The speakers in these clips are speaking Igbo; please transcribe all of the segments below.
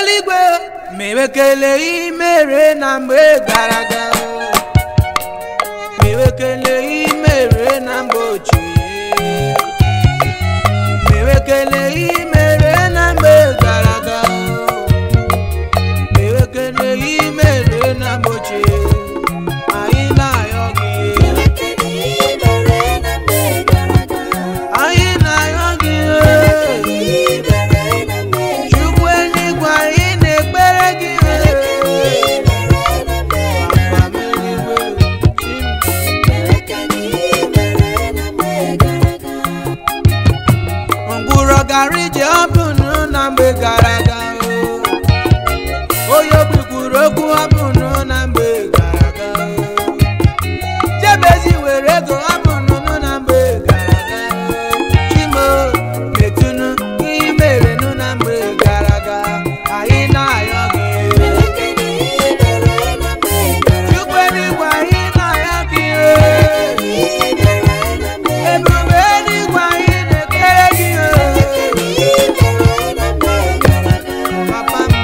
eluigwe ma ewekele imere na mgbe gara aga ma ewekele imere na mgbe ochie ma ewekele imere na mgbe gara aga ma ewekele imere na mgbe ochie anyị na-ayọ gị anyị na-ayọ gị chukwu eluigwe anyị na-ekpere gị Papa m eluigwe, chi m ngwụrọ gara ije ọ bụnụ na mgbe gara aga onye obi kwuru okwu ọ bụnụ na mgbe gara aga jebezi were ego ọ bụnụ na mgbe gara aga chimo metụnụ ihe merenụ na mgbe gara aga anyị na-ayọ gị chukwu eluigwe anyị na-ayọ gị ebube eluigwe anyị na-ekpere gị papa m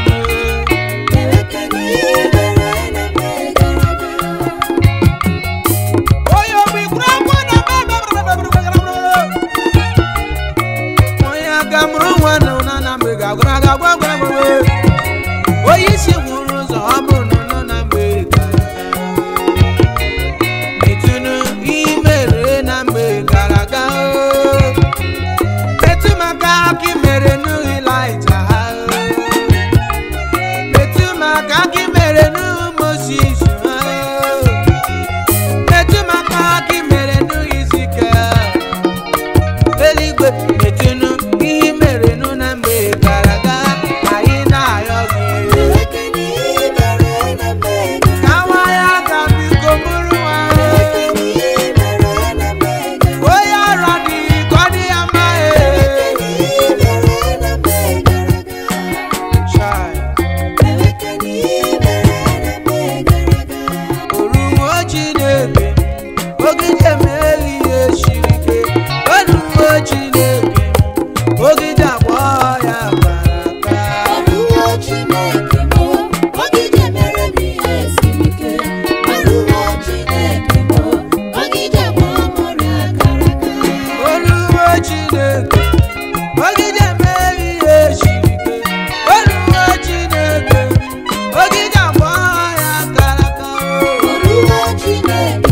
onye obi kwuru okwu na onye aka mụrụ nwa nọ na na mgbe ga-agwara aga gwa gwa gwa onye isi gwuru ụzọ ọ bụ nọ nọ na mgbe gara aga metụnụ imere na mgbe gara aga metụ maka aka mere n'Ịlaịja ha metụ maka aka mere n'Mosis ha metụ maka aka mere n'Izikiel eluigwe metụnụ ihe mere nụ na mgbe gara aga anyị na-ayọ gị ka nwa ya ga biko bụrụ nwa onye ọrụ adịghị ka ọ dị ya mma Chai. orumo chineke ogide mere ihe siri ike orumo chineke ogide agba ya bara aka orumo chineke ogide mere ihe siri ike orumo chineke ogide agba ya kara aka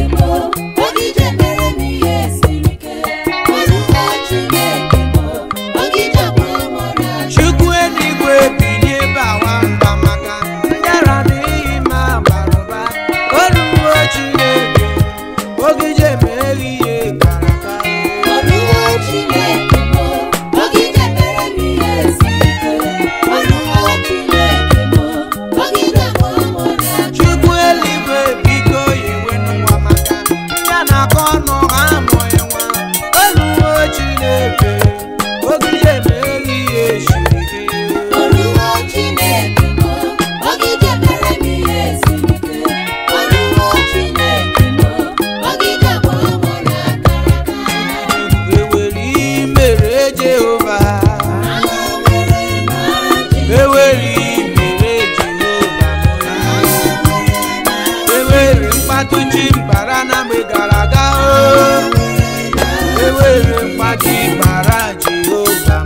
chukwu eluigwe bilie bawa mba maka ndara n'ihi ma bara ụba orumo chineke ogide mere ihe kara aka chukwu eluigwe biko yewenụ nwa maka ya na-akọ ọnụ ha amụghị nwa orumo chineke ogide mere ihe siri ike ewere imere jehova ewere imere jehova ewere mkpatụ ji mbara na mgbe gara aga o ewere mkpatụ mbara jehova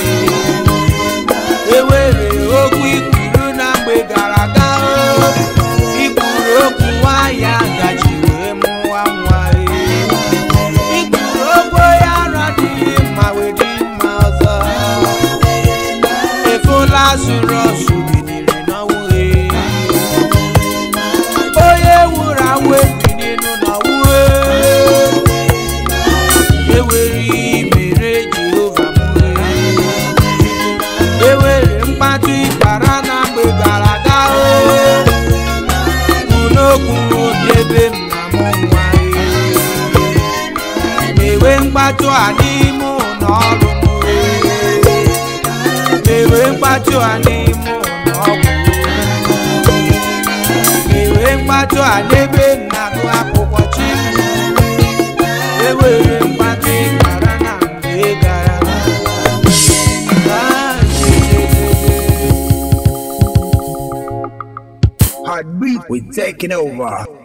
ewere okwu ikwuru na mgbe gara aga o ikwuru okwu nwanyị gaji wee mụwa nwa ikwuru okwu ya ara dịghị mma wee dị mma ọzọ efula zụrụ ọsụ biniri n'ọnwụ onye wuru awụ ebininu n'ọnwụ ewere imere jehova mụhe ewere mkpatụ ịkpara na mgbe gara aga unokwu debe m na mụ nwa mewe mkpatụ a n'ime ụlọ ọrụ m mewe mkpatụ a n'ime ụlọ ọgwụ mewe mkpatụ a n'ebe m na-agụ akwụkwọ chi ewere mkpatụ ịkpara na mgbe gara aga Heartbeat, we're taking over.